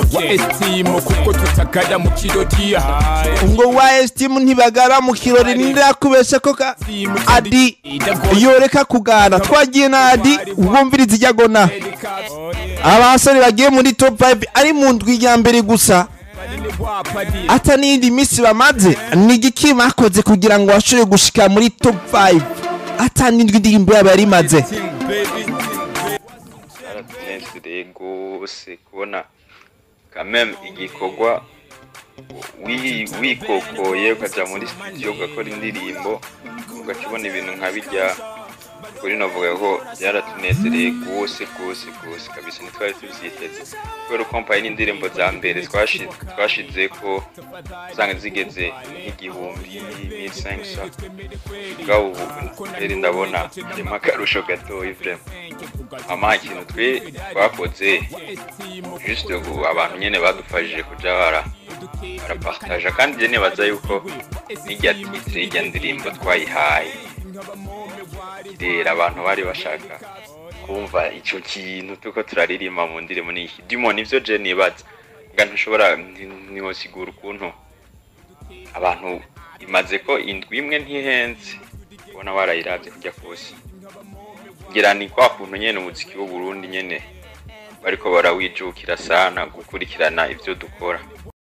wa estimu kuko tutagara mu kirori ngo wa estimu ntibagara mu kirori ntirakubesha ko ka adi yoreka kugana twagiye na adi ubwumviriza ijyagona abasore bagiye muri top 5 ari mu ndwi ya mbere gusa ata n'iyindi minsi bamaze ni igiki bakoze kugira ngo bashobore gushika muri top 5 ata n'indwi ndirimbo yabo yari imaze byaratunezereye rwose kubona kameme igikorwa wi- wikokoye ukajya muri studio ugakora indirimbo ugaca ubona ibintu nka bijya kuri navuga ko byaratunezereye rwose rwose rwose kabisa ntitwari tubyiteze kubera uko mpaye n'indirimbo za mbere twashi- twashize ko usanga zigeze nk'igihumbi n'isensa ubwabo ubu rero ndabona harimo akarusho gatoya vrema ama ikintu twe twakoze juste ubu abantu nyene badufashije kuja bara barapartaja kandi je nibaza yuko n'irya titre y'irya ndirimbo twayihaye rero abantu bari bashaka kumva ico kintu tuko turaririmba mu ndirimbo n'iki dimo nivyo je nibaza nga ntushobora ntiwosigura ukuntu abantu imaze ko indwi imwe ntihenze ubona barayiravye kujya kose ngira ni kwa kuntu nyene umuziki w'uburundi nyene bariko barawijukira sana gukurikirana ivyo dukora